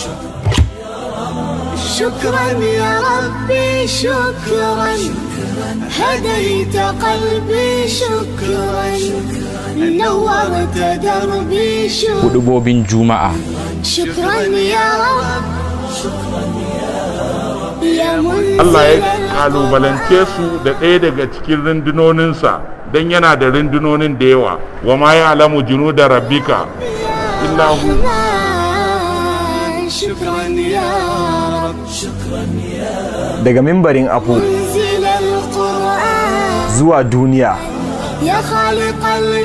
شكرا يا ربي شكرا هديت قلبي شكرا نورت دربي شكرا hudubobin juma'a شكرا يا رب يا منزل Allah ya القرآن. kalubalance su da ɗaya daga cikin rundunoninsa don yana da rundunonin da yawa wa ma ya alamu junu da rabbika illa hu الرحمن شكرا يا رب daga mimbarin afu منزل القرآن zuwa duniya يا خالق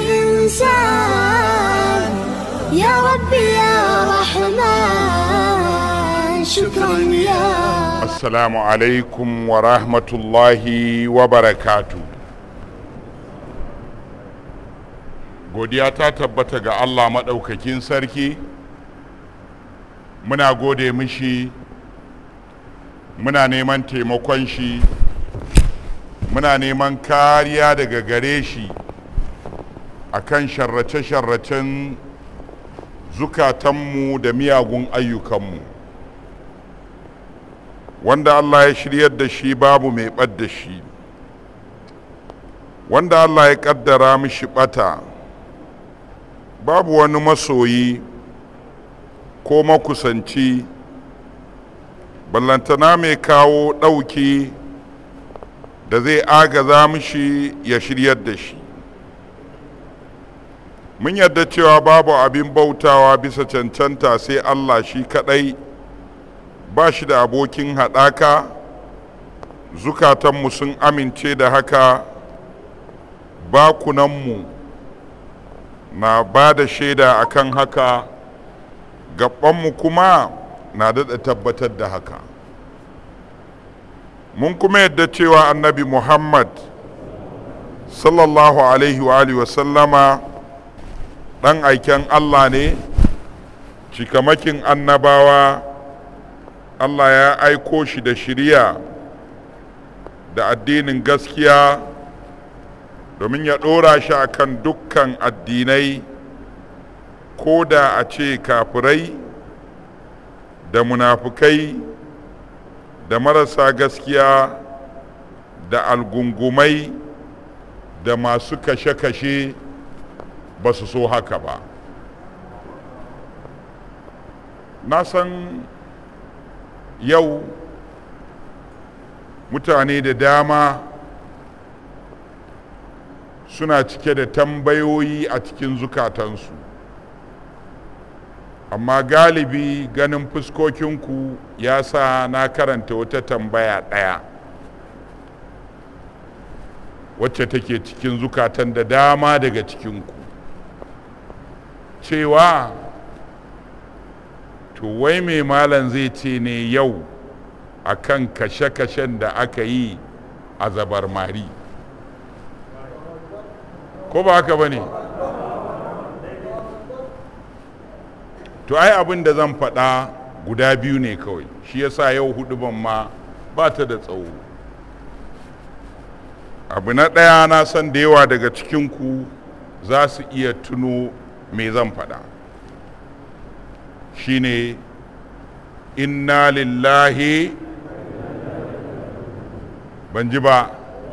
الإنسان يا ربي يا رحمن شكرا يا assalamu alaikum wa rahmatullahi wa barakatu godiya ta tabbata ga Allah maɗaukakin sarki muna gode mishi muna neman taimakon shi muna neman kariya daga gare shi akan sharrace-sharracen zukatanmu da miyagun ayyukanmu wanda Allah ya shiryar da shi babu mai ɓadda shi wanda Allah ya ƙaddara mishi ɓata babu wani masoyi ko makusanci ballantana mai kawo ɗauki da zai agaza mishi ya shiryar da shi mun yarda cewa babu abin bautawa bisa cancanta sai Allah shi kaɗai ba shi da abokin haɗaka zukatanmu sun amince da haka bakunanmu na ba da shaida akan haka gabanmu kuma na daɗa tabbatar da haka mun kuma yadda cewa annabi muhammad sallallahu alaihi wa alihi wasallama ɗan aiken allah ne cikamakin annabawa Allah ya aiko shi da shiriya da addinin gaskiya domin ya ɗora shi a kan dukkan addinai ko da a ce kafirai da munafukai da marasa gaskiya da algungumai da masu kashe-kashe ba su so haka ba na san yau mutane da dama suna cike da tambayoyi a cikin zukatansu amma galibi ganin fuskokinku ya sa na karanta wata tambaya ɗaya wacce take cikin zukatan da dama daga cikinku cewa to wai mai malam zai ce ne yau a kan kashe-kashen da aka yi a zabar mari ko ba haka ba ne to ai abin da zan faɗa guda biyu ne kawai shi yasa yau hudu ban ma ba ta da tsawo abu na ɗaya na san da yawa daga cikinku za su iya tuno me zan faɗa shine inna lillahi ban ji ba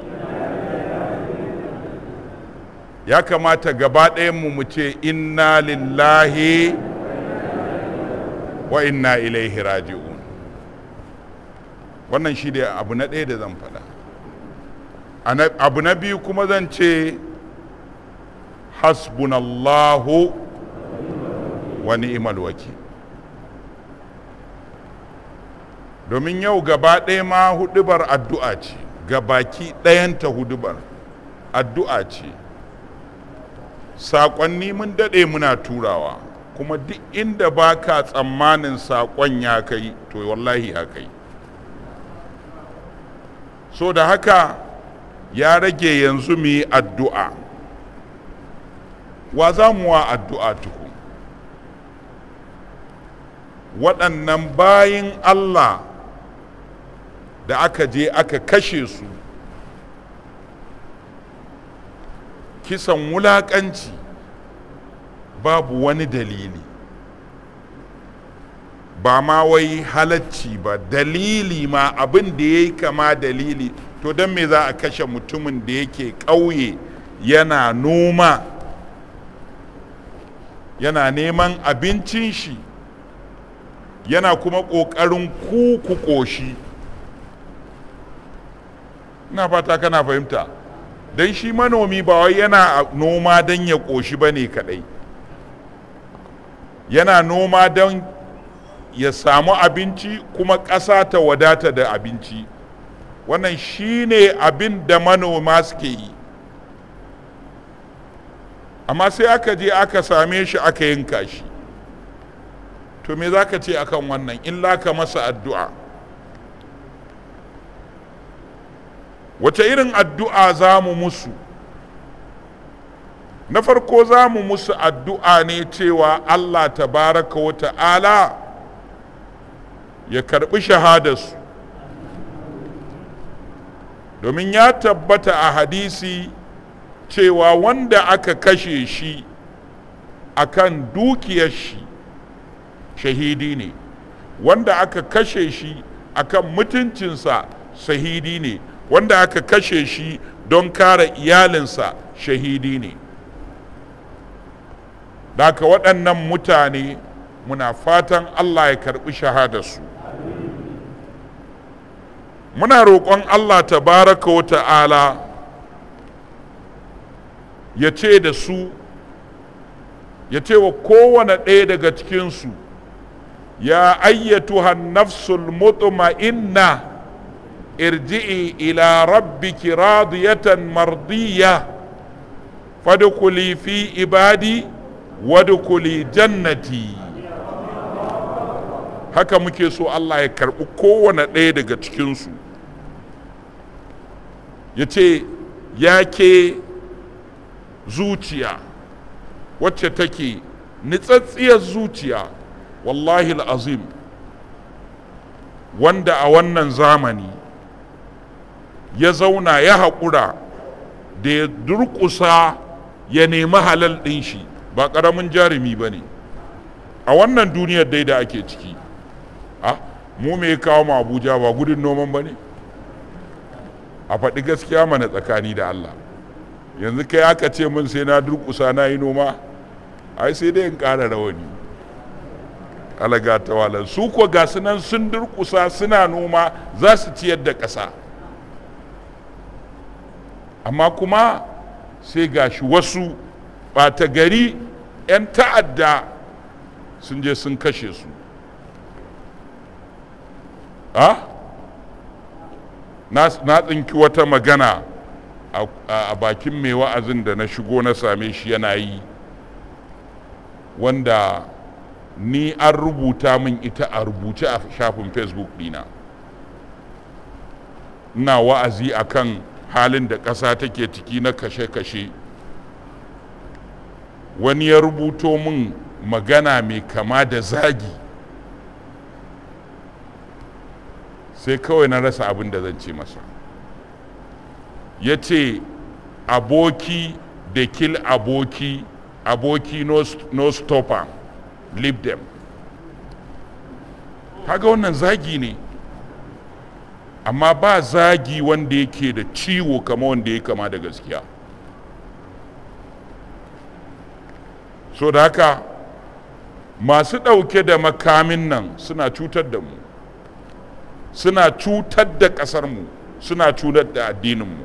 ya kamata gaba mu mu ce inna lillahi wa inna ilaihi raji'un wannan shi da abu na ɗaya da zan faɗa abu na biyu kuma zan ce hasbunallahu wa ni'mal wakil domin yau gaba ɗaya ma hudubar addu'a ce gabaki ɗayanta hudubar addu'a ce saƙonni mun daɗe muna turawa kuma duk inda ba ka tsammanin saƙon ya kai to wallahi ya kai so da haka ya rage yanzu mu yi addu'a wa za mu wa addu'a tuku waɗannan bayin Allah da aka je aka kashe su kisan wulaƙanci babu wani dalili ba ma wai halacci ba dalili ma abin da ya yi kama dalili to don me za a kashe mutumin da yake ƙauye yana noma yana neman abincin shi yana kuma ƙoƙarin ku ƙoshi ina fata kana fahimta don shi manomi ba wai yana noma don ya ƙoshi ba ne kaɗai yana noma don ya samu abinci kuma ƙasa ta wadata da abinci wannan shi ne abin da manoma suke yi amma sai aka je aka same shi aka yanka shi to me za ka ce akan wannan illa ka masa addu'a wace irin addu'a za mu musu na farko za mu musu addu'a ne cewa allah tabaraka wa ta'ala ya karbi shahadarsu domin ya tabbata a hadisi cewa wanda aka kashe shi akan dukiyar shi shahidi ne wanda aka kashe shi akan mutuncinsa shahidi ne wanda aka kashe shi don kare iyalinsa shahidi ne daga waɗannan mutane muna fatan allah ya karɓi shahadarsu muna roƙon allah tabaraka wa ta'ala ya ce da su ya ce wa kowane ɗaya daga cikinsu ya ayyatuha nafsul mutma'inna irji'i ila rabbiki radiyatan mardiya fadkhuli fi ibadi wadkhuli jannati haka muke so Allah ya karɓi kowane ɗaya daga cikinsu ya ce ya ke zuciya wacce take nitsatsiyar zuciya wallahi azim wanda a wannan zamani ya zauna ya haƙura da ya durƙusa ya nemi halal ɗin shi ba ƙaramin jarumi ba ne a wannan duniyar dai da ake ciki ah mu me kawo mu abuja ba gudun noman ba ne a faɗi gaskiya mana tsakani da allah yanzu kai aka ce min sai na durƙusa na yi noma ai sai dai in ƙara rawani alaga ta walar su ko ga nan sun durƙusa suna noma za su ciyar da ƙasa amma kuma sai gashi wasu ɓata gari 'yan ta'adda sun je sun kashe su na tsinki wata magana a bakin mai wa'azin da na shigo na same shi yana yi wanda ni an rubuta min ita a rubuce a shafin facebook dina ina wa'azi akan halin da ƙasa take ciki na kashe-kashe wani ya rubuto min magana mai kama da zagi sai kawai na rasa abin da zan ce masa ya ce aboki da kill aboki aboki no, no stopper leave them kaga wannan zagi ne amma ba zagi wanda yake da ciwo kama wanda ya kama da gaskiya so da haka masu ɗauke da makamin nan suna cutar da mu suna cutar da ƙasarmu suna cutar da addininmu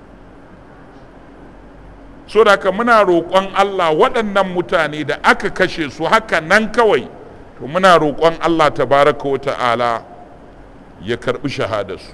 so da haka muna roƙon allah waɗannan mutane da aka kashe su haka nan kawai to muna roƙon allah tabaraka wa ta'ala ya karɓi shahadarsu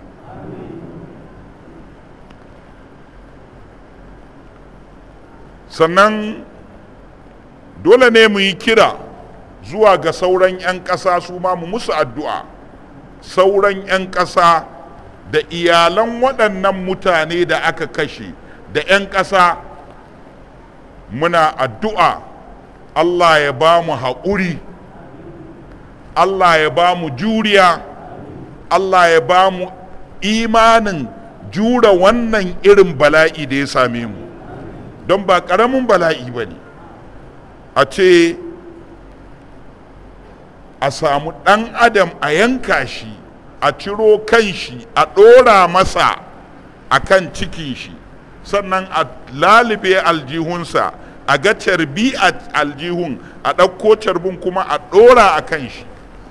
sannan dole ne mu yi kira zuwa ga sauran 'yan ƙasa su ma mu musu addu'a sauran 'yan ƙasa da iyalan waɗannan mutane da aka kashe da 'yan ƙasa muna addu'a Allah ya ba mu haƙuri Allah ya ba mu juriya Allah ya ba mu imanin jura wannan irin bala'i da ya same mu don ba ƙaramin bala'i ba ne a ce a samu ɗan adam a yanka shi a ciro kan shi a ɗora masa a kan cikin shi sannan a lalube aljihunsa a ga carbi a aljihun a ɗauko carbin kuma a ɗora a kan shi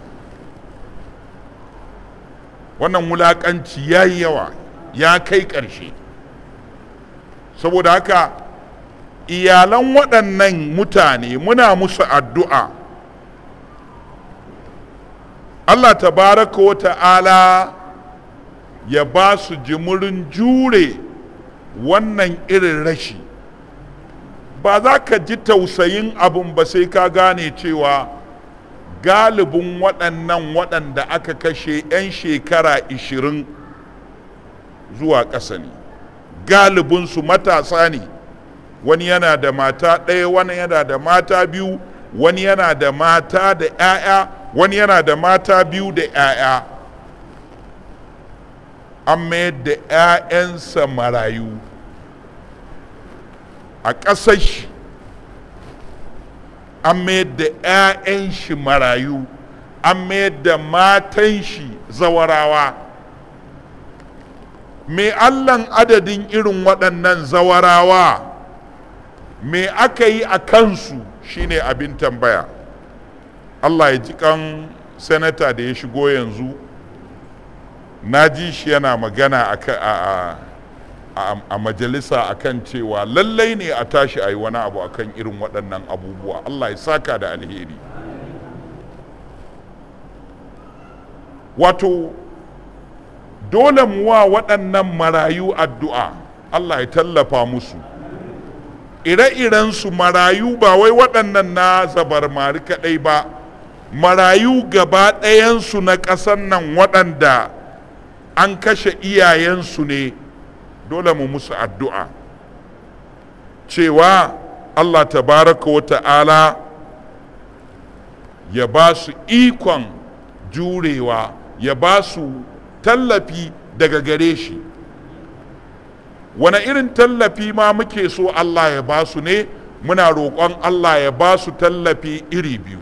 wannan wulaƙanci ya yi yawa ya kai ƙarshe saboda haka iyalan waɗannan mutane muna musu addu'a Allah tabaraka wa ta'ala ya ba su jimurin jure wannan irin rashi ba za ka ji tausayin abin ba sai ka gane cewa galibin waɗannan waɗanda aka kashe 'yan shekara 20 zuwa ƙasa ne galibinsu matasa ne wani yana da mata ɗaya wani yana da mata biyu wani yana da mata da 'ya'ya wani yana da mata biyu da 'ya'ya an mayar da 'ya'yansa marayu a ƙasar shi an mayar da 'ya'yan shi marayu an mayar da matan shi zawarawa me allan adadin irin waɗannan zawarawa me aka yi a kansu shine abin tambaya allah ya ji kan sanata da ya shigo yanzu na ji shi yana magana a, a, a, a majalisa akan cewa lallai ne a tashi a yi wani abu akan irin waɗannan abubuwa allah ya saka da alheri wato dole mu wa waɗannan marayu addu'a allah ya tallafa musu ire-irensu marayu ba wai waɗannan na zabarmari kaɗai ba marayu gaba ɗayansu na ƙasar nan waɗanda an kashe iyayensu ne dole mu musu addu'a cewa allah tabaraka wa ta'ala ya ba su ikon jurewa ya ba su tallafi daga gare shi wane irin tallafi ma muke so Allah ya ba su ne muna roƙon Allah ya ba su tallafi iri biyu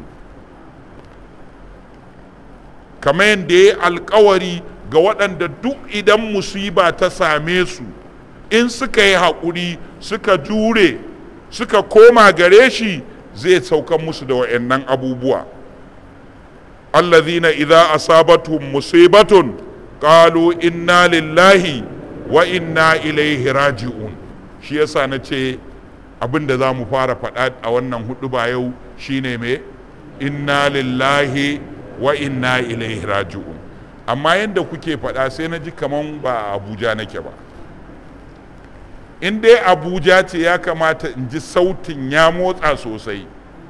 kamar yadda ya alkawari ga waɗanda duk idan musiba ta same su in suka yi haƙuri suka jure suka koma gare shi zai saukan musu da wa'annan abubuwa allazina idza asabatuhum musibatun qalu inna lillahi wa inna ilaihi raji'un shi yasa na ce abin da za mu fara faɗa a wannan hudu ba yau shine me inna lillahi wa inna ilaihi raji'un amma yadda kuke faɗa sai na ji kaman ba a abuja nake ba in dai abuja ce ya kamata in ji sautin ya motsa sosai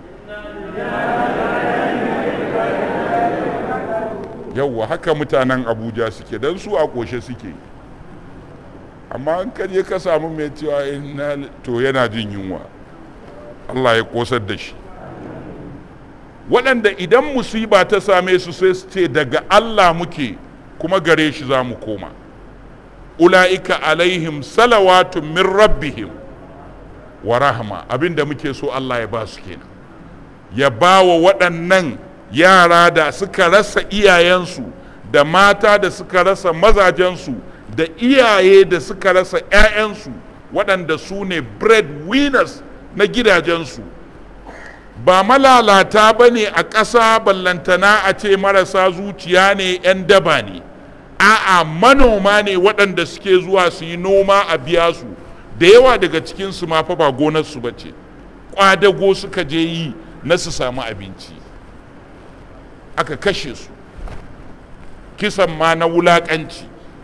yauwa haka mutanen abuja suke don su a ƙoshe suke amma an kaje ka samu mai cewa ina to yana jin yunwa allah ya ƙosar da shi waɗanda idan musiba ta same su sai su ce daga allah muke kuma gare shi za mu koma ula'ika alaihim salawatun min rabbihim wa rahama abinda muke so allah ya ba su kenan ya ba wa waɗannan yara da suka rasa iyayensu da mata da suka rasa mazajensu da iyaye da suka rasa 'ya'yansu waɗanda su ne breadwinners na gidajensu ba malalata ba ne a ƙasa ballantana a ce marasa zuciya ne 'yan daba ne a'a manoma ne waɗanda suke zuwa su yi noma a biya su da yawa daga cikinsu ma fa ba gonarsu ba ce ƙwadago suka je yi na su samu abinci aka kashe su kisan ma na wulaƙanci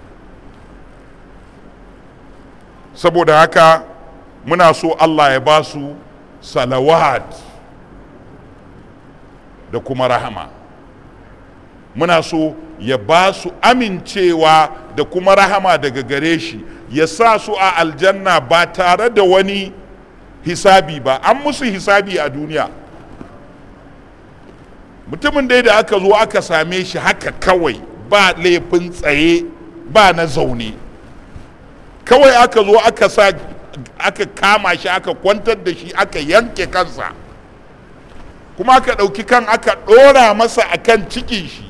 saboda haka muna so allah ya ba su salawat da kuma rahama muna so ya ba su amincewa da kuma rahama daga gare shi ya sa su a aljanna ba tare da wani hisabi ba an musu hisabi a duniya mutumin dai da aka zo aka same shi haka kawai ba laifin tsaye ba na zaune kawai aka zo aka sa aka kama shi aka kwantar da shi aka yanke kansa kuma aka ɗauki kan aka ɗora masa a kan cikin shi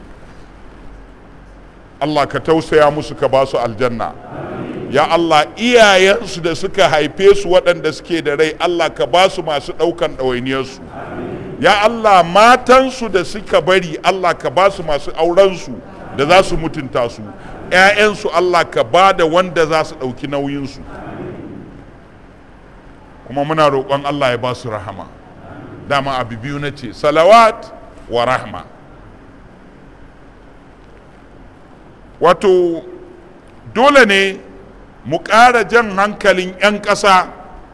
Allah ka tausaya musu ka ba su aljanna ya Allah iyayensu da suka haife su waɗanda suke da rai Allah ka ba su masu ɗaukan ɗawainiyarsu ya Allah matansu da suka bari Allah ka ba su masu aurensu da za su mutunta su ‘ya'yansu Allah ka ba da wanda za su ɗauki nauyinsu kuma muna roƙon Allah ya ba su rahama dama abu biyu na ce salawat wa rahma wato dole ne mu ƙara jan hankalin 'yan ƙasa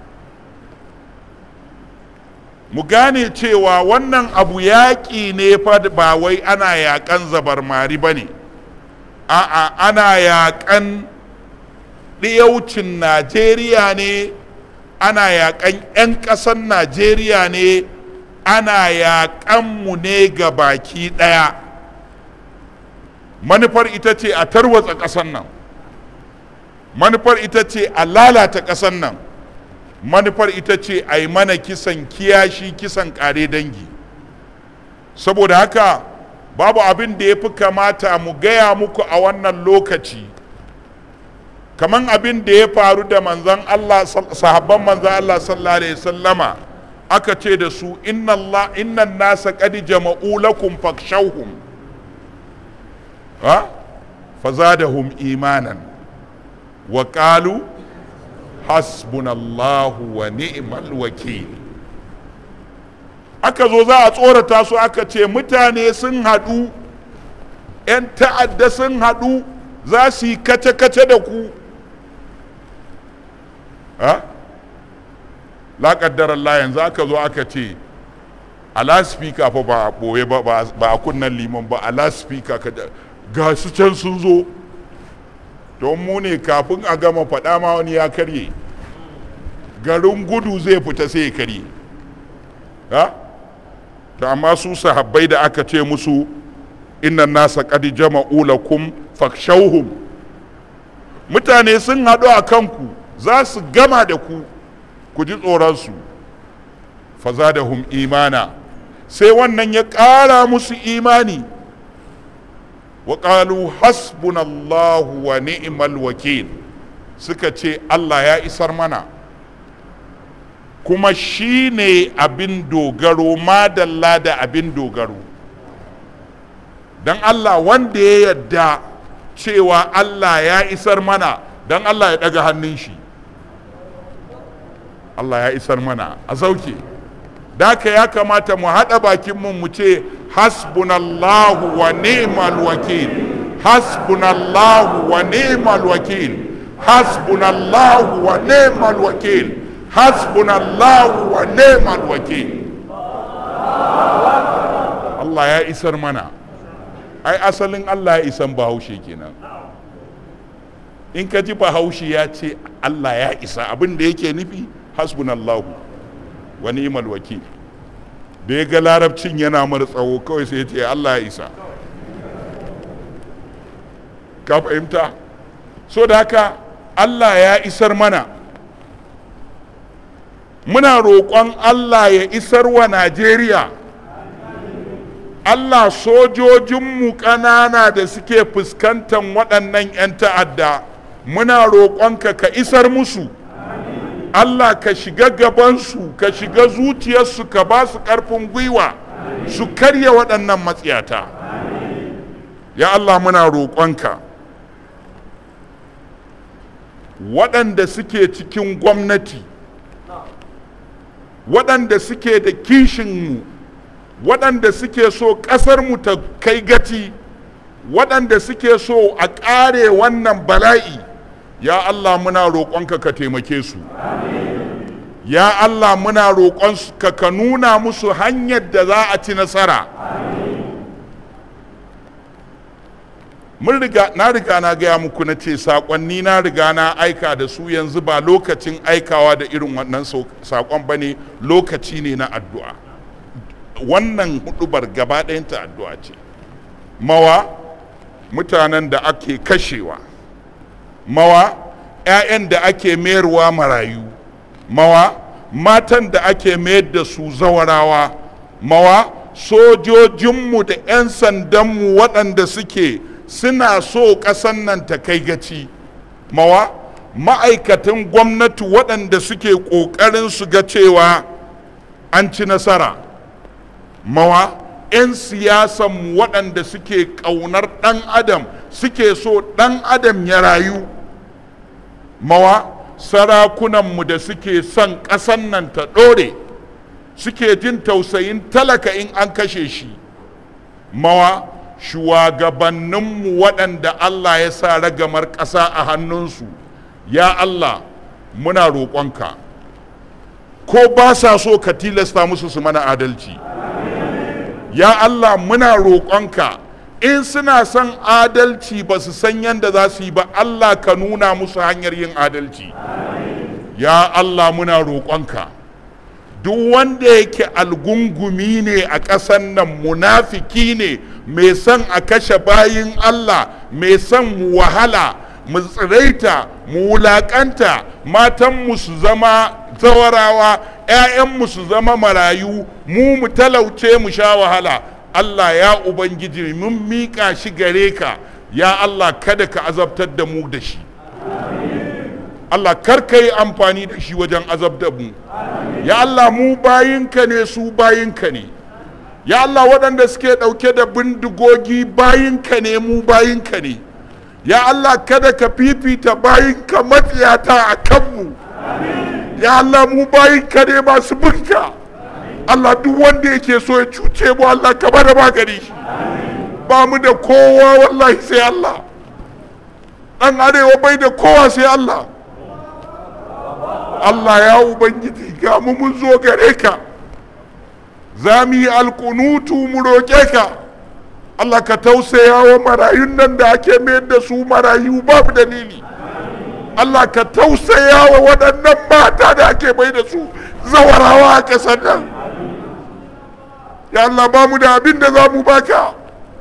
mu gane cewa wannan abu yaƙi ne fa ba wai ana yaƙan zabarmari ba ne a'a ana yaƙan ɗiyaucin najeriya ne ana yaƙan 'yan ƙasan najeriya ne ana yaƙan mu ne ga baki ɗaya manufar ita ce a tarwatsa ƙasan nan manufar ita ce a lalata ƙasan nan manufar ita ce a yi mana kisan kiyashi kisan ƙare dangi saboda haka babu abin da ya fi kamata mu gaya muku a wannan lokaci kaman abin da ya faru da manzan Allah sahabban manzan Allah sallallahu alaihi sallama aka ce da su inna Allah inna nasa qad jama'u lakum fakshawhum ha fazadahum imanan wa qalu hasbunallahu wa ni'mal wakil aka zo za a tsorata su aka ce mutane sun haɗu 'yan ta'adda sun haɗu za su yi kace-kace da ku ha la Allah yanzu aka zo aka ce a laspika fa ba a ɓoye ba ba a kunnan liman ba a laspika ga su can sun zo don mu ne kafin a gama faɗa ma wani ya karye garin gudu zai fita sai ya karye ha to amma su sahabbai da aka ce musu innan nasa qad jama'u lakum fakshawhum mutane sun haɗu a kanku za su gama da ku ku ji tsoronsu fazadahum imana sai wannan ya ƙara musu imani wa ƙalu hasbunallahu wa ni'mal wakil suka ce Allah ya isar mana kuma shi ne abin dogaro madalla da abin dogaro don Allah wanda ya yadda cewa Allah ya isar mana don Allah ya ɗaga hannun shi Allah ya isar mana a sauke daka ya kamata mu haɗa bakinmu mu ce hasbunallahu wa ni'mal wakil hasbunallahu wa ni'mal wakil hasbunallahu wa ni'mal wakil hasbunallahu wa ni'mal wakil Allah ya isar mana ai asalin Allah ya isan bahaushe kenan in ka ji bahaushe ya ce Allah ya isa abin da yake nufi hasbunallahu wa ni'mal wakil da ya ga larabcin yana mara tsawo kawai sai ya ce Allah ya isa ka fahimta so da haka Allah ya isar mana muna roƙon Allah ya isar wa Najeriya Allah sojojinmu ƙanana da suke fuskantar waɗannan 'yan ta'adda muna roƙonka ka isar musu Allah ka shiga gabansu ka shiga zuciyarsu ka ba su ƙarfin gwiwa su karya waɗannan matsiyata ya Allah muna roƙonka waɗanda suke cikin gwamnati waɗanda suke da kishinmu waɗanda suke so ƙasarmu ta kai gaci waɗanda suke so a ƙare wannan bala'i ya Allah muna roƙonka ka taimake su ya Allah muna roƙonka ka nuna musu hanyar da za a ci nasara mun riga na riga na gaya muku na ce saƙonni na riga na aika da su yanzu ba lokacin aikawa da irin wannan saƙon ba ne lokaci ne na addu'a wannan hudubar gaba ɗayanta addu'a ce mawa mutanen da ake kashewa mawa 'ya'yan da ake mayarwa marayu mawa matan da ake mayar da su zawarawa mawa sojojinmu da 'yan sandanmu waɗanda suke suna so ƙasan nan ta kai gaci mawa ma'aikatan gwamnati waɗanda suke ƙoƙarin su ga cewa an ci nasara mawa 'yan siyasanmu waɗanda suke ƙaunar ɗan adam suke so ɗan adam ya rayu mawa sarakunanmu da suke son ƙasan nan ta ɗore suke jin tausayin talaka in an kashe shi mawa shugabanninmu waɗanda Allah ya sa ragamar ƙasa a hannunsu ya Allah muna roƙonka ko ba sa so ka tilasta musu su mana adalci ya Allah muna roƙonka in suna son adalci ba su san yadda za su yi ba Allah ka nuna musu hanyar yin adalci ya Allah muna roƙonka duk wanda yake algungumi ne a ƙasan nan munafiki ne mai son a kashe bayin Allah mai son mu wahala mu tsiraita mu wulaƙanta matanmu su zama zawarawa 'ya'yanmu su zama marayu mu mu talauce mu sha wahala Allah ya Ubangiji mun miƙa shi gare ka ya Allah kada ka azabtar da mu da shi Allah kar ka yi amfani da shi wajen azabtar mu ya Allah mu bayinka ne su bayinka ne ya Allah waɗanda suke ɗauke da bindigogi bayinka ne mu bayinka ne ya Allah kada ka fifita bayinka matsiyata a kanmu ya Allah mu bayinka ne masu binka Allah duk wanda yake so ya cuce mu Allah ka bada magani ba mu da kowa wallahi sai Allah dan arewa bai da kowa sai Allah Allah ya ubangiji ga mu mun zo gare ka za mu yi alkunutu mu roƙe ka Allah ka tausaya wa marayun nan da ake mayar da su marayu babu dalili Allah ka tausaya wa waɗannan mata da ake mai da su zawarawa a ƙasar nan ya Allah ba mu da abin da za mu baka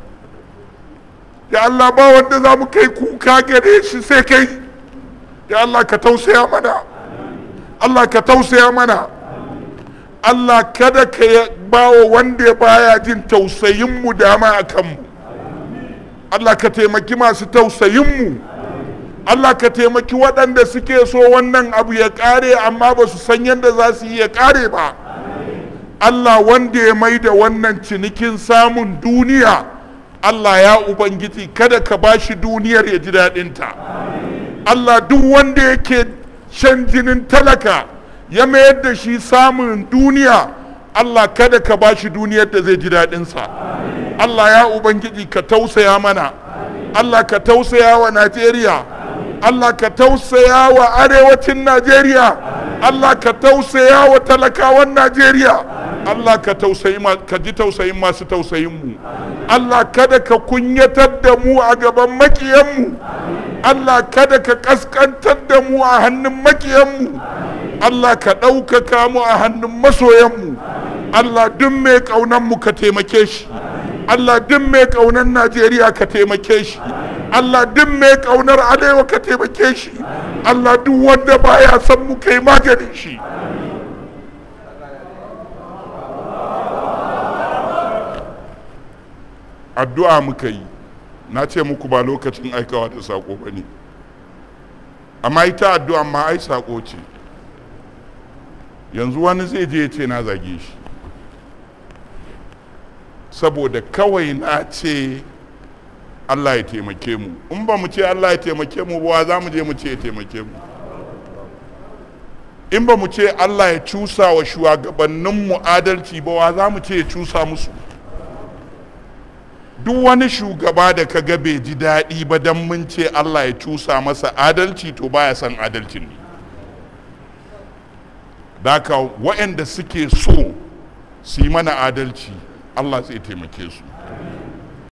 ya Allah ba wanda za mu kai kuka gare shi sai kai ya Allah ka tausaya mana Allah ka tausaya mana Allah kada ka ba wa wanda baya jin tausayinmu dama a kanmu Allah ka taimaki masu tausayinmu Allah ka taimaki waɗanda suke so wannan abu ya ƙare amma ba su san yadda za su yi ya ƙare ba Allah wanda ya mai da wannan cinikin samun duniya Allah ya Ubangiji kada ka ba shi duniyar ya ji daɗinta Allah duk wanda yake shan jinin talaka ya mayar da shi samun duniya Allah kada ka ba shi duniyar da zai ji daɗinsa Allah ya Ubangiji ka tausaya mana Allah ka tausaya wa Najeriya Allah ka tausaya wa arewacin Najeriya Allah ka tausaya wa talakawan Najeriya Allah ka tausayi ka ji tausayin masu tausayin mu Allah kada ka kunyatar da mu a gaban makiyanmu Allah kada ka kaskantar da mu a hannun makiyanmu Allah ka ɗaukaka mu a hannun masoyanmu Allah duk mai ƙaunan mu ka taimake shi Allah duk mai ƙaunar Najeriya ka taimake shi Allah duk mai ƙaunar Arewa ka taimake shi Allah duk wanda baya son mu kai maganin shi addu'a muka yi na ce muku ba lokacin aikawa da sako ba ne amma ita addu'a ma ai sako ce yanzu wani zai je ya ce na zage shi saboda kawai na ce Allah ya taimake mu in ba mu ce Allah ya taimake mu ba za mu je mu ce ya taimake mu in ba mu ce Allah ya cusa wa shugabanninmu adalci ba wa za mu ce ya cusa musu duk wani shugaba da ka ga bai ji daɗi ba don mun ce Allah ya cusa masa adalci to baya son adalcin ne daka waɗanda suke so su yi mana adalci Allah zai taimake su